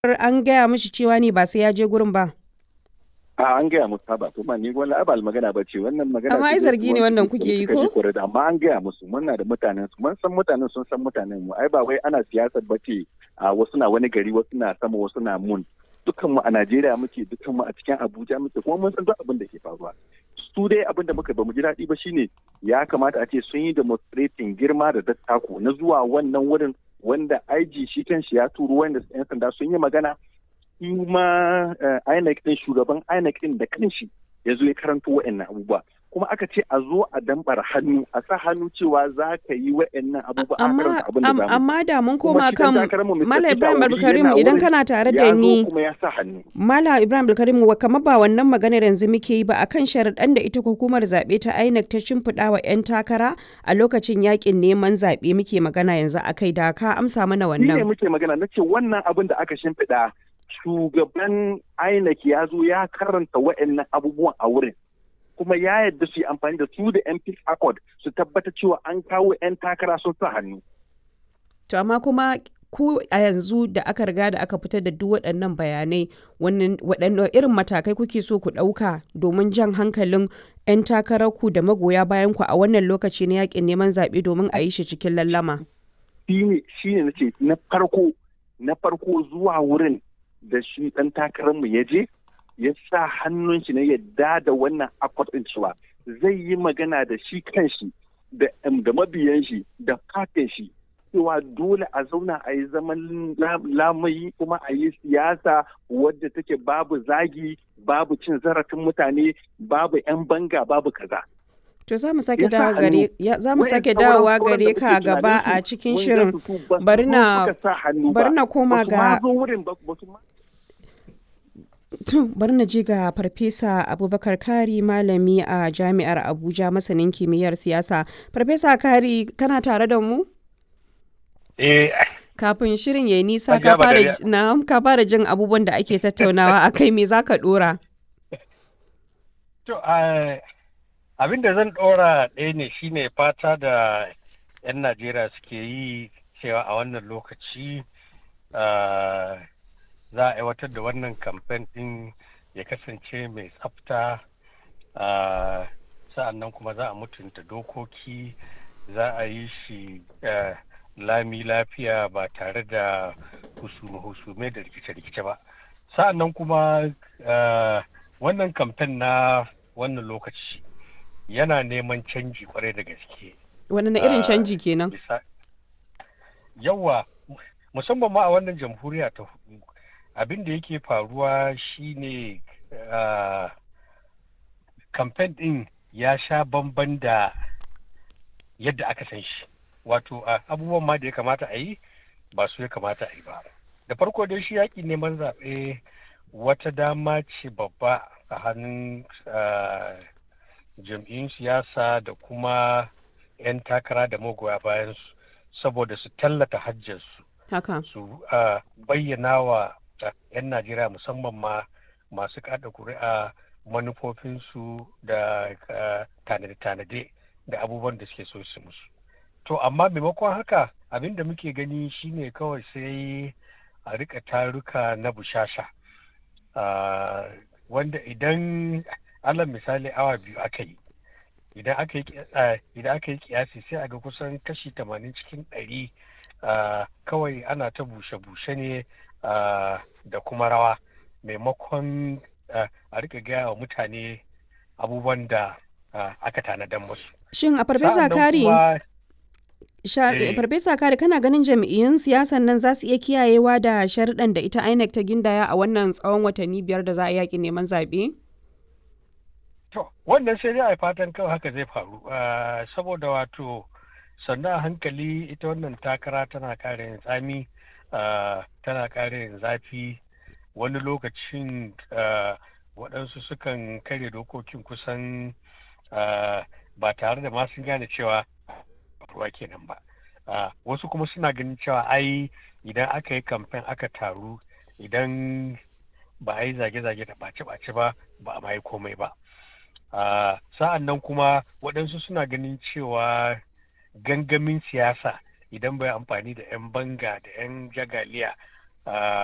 an gaya mishi cewa ne ba sai ya je gurin ba. a an gaya musu ba to ma ni wani abal magana ba ce wannan magana Amma ai ce zargi ne wannan kuke yi ko? ko amma an gaya musu muna da mutanen su mun san mutanen sun san mutanen mu ai ba wai ana siyasar ba ce a wasu na wani gari wasu na sama wasu na mun dukkan mu a Najeriya muke dukkan mu a cikin Abuja muke kuma mun san duk abin da ke faruwa su dai abin da muka ba mu ji daɗi ba shine ya kamata a ce sun yi demonstrating girma da dattako na zuwa wannan wurin wanda IG shi kan shi ya turo wanda 'yan sanda sun yi magana kuma INEC din shugaban INEC din da kanshi ya zo ya karanto wa'annan abubuwa kuma aka ce a zo a dambar hannu a sa hannu cewa za ka yi wa'annan abubuwa a Amma, karanta abin da am- zamu amma da mun Kuma koma shi kan dan takararmu Mr. Malam Peter Ibrahim Obi Abdulkarim yana idan wurin, kana tare da ya zo ni kuma ya sa hannu Malam Ibrahim Abdulkarim wa kamar ba wannan maganar yanzu muke yi ba akan sharaɗan da ita hukumar zaɓe ta INEC ta shimfiɗa wa 'yan takara a lokacin yakin neman zaɓe muke magana yanzu akai da ka amsa mana Shi ne wannan. muke magana na ce wannan abin da aka shimfiɗa shugaban INEC ya zo ya karanta wa'annan abubuwan a wurin kuma ya yadda su yi amfani da su da MP Accord su tabbata cewa an kawo 'yan takara sun sa hannu. To amma kuma ku a yanzu da aka riga da aka fitar da duk waɗannan bayanai wannan waɗanne irin matakai kuke so ku ɗauka domin jan hankalin 'yan takararku da magoya bayan ku a wannan lokaci na yakin neman zaɓe domin a yi shi cikin lallama. Shi ne shi ne na ce na farko na farko zuwa wurin da shi ɗan takararmu ya je ya sa hannun shi na yadda da wannan accord ɗin cewa zai yi magana da shi kanshi da da mabiyan shi da fatin shi cewa dole a zauna a yi zaman la- lamayi kuma a yi siyasa wadda take babu zagi babu cin zarafin mutane babu 'yan banga babu kaza. To za mu sake Ya sa dawo gare hannu. ya za mu Wayan sake sauran- dawowa sauran gare da ka muke gaba tunanin a su, cikin mun shirin. gan su su ba su Bari zo na suka sa hannu bari ba. na koma Ba su ma ga zo wurin ba ba su ma To, bari na je ga Farfesa Abubakar Kari malami a Jami'ar Abuja masanin kimiyyar siyasa. Farfesa Kari, kana tare da mu? Eh, Kafin shirin ya yi nisa Hajiya ka fara Badariya. ji- na'am, ka fara jin abubuwan da ake tattaunawa a kai me za ka dora? to ah, abin da zan ɗora ɗaya ne shine fata da 'yan Najeriya suke yi cewa a wannan lokaci ah, za a aiwatar da wannan kamfen ɗin ya kasance mai tsafta ah, sa'an nan kuma za a mutunta dokoki za a yi shi ah, lami lafiya ba tare da husume-husume da rikice-rikice ba sa'an nan kuma ah, wannan kamfen na wannan lokaci yana neman canji kwarai da gaske Wani na irin Ah, canji kenan? bisa yawa musamman ma a wannan jamhuriya ta hudu abin da yake faruwa shine ah, kamfen din ya sha bamban da yadda aka san shi wato ah, abubuwan ma da ya kamata a yi ba su ya kamata a yi ba da farko dai shi yaƙi neman zaɓe wata dama ce babba a hannun ah, jam'iyyun siyasa da kuma 'yan takara da magoya bayan su saboda su tallata hajjarsu Haka. su ah, bayyana wa ah, 'yan najeriya musamman ma masu kada kuri'a manufofinsu da ah, tanade-tanade da abubuwan da suke so su musu to amma maimakon haka abin da muke gani shine kawai sai a rika taruka na bushasha Ah, wanda idan alal misali awa biyu aka yi idan aka yi ki- ah, idan aka yi kiyasi sai a ga kusan kashi tamanin cikin ɗari ah, kawai ana ta bushe-bushe ne ah, da kuma rawa maimakon ah, a rika gaya wa mutane abubuwan da ah, aka tanadan musu. Shin a Farfesa Sa'an nan Kari, kuma- sha- eh. Farfesa Kari kana ganin jam'iyyun siyasan nan za su iya kiyayewa da sharuɗan da ita INEC ta gindaya a wannan tsawon watanni biyar da za a yaƙi neman zaɓe? To, wannan sai dai a yi fatan kawai haka zai faru, Ah, saboda wato sannan a hankali ita wannan takara tana ƙara yin tsami, ah, tana ƙara yin zafi, wani lokacin ah, waɗansu sukan karya dokokin kusan ah, ba tare da ma sun gane cewa ruwa kenan ba. Ah, Wasu kuma suna ganin cewa ai idan aka yi kamfen aka taru idan ba a yi zage-zage da ɓace-ɓace ba ba a ma yi komai ba. Uh, sa'an nan kuma waɗansu suna ganin cewa gangamin siyasa idan bai amfani da 'yan banga da 'yan jagaliya uh,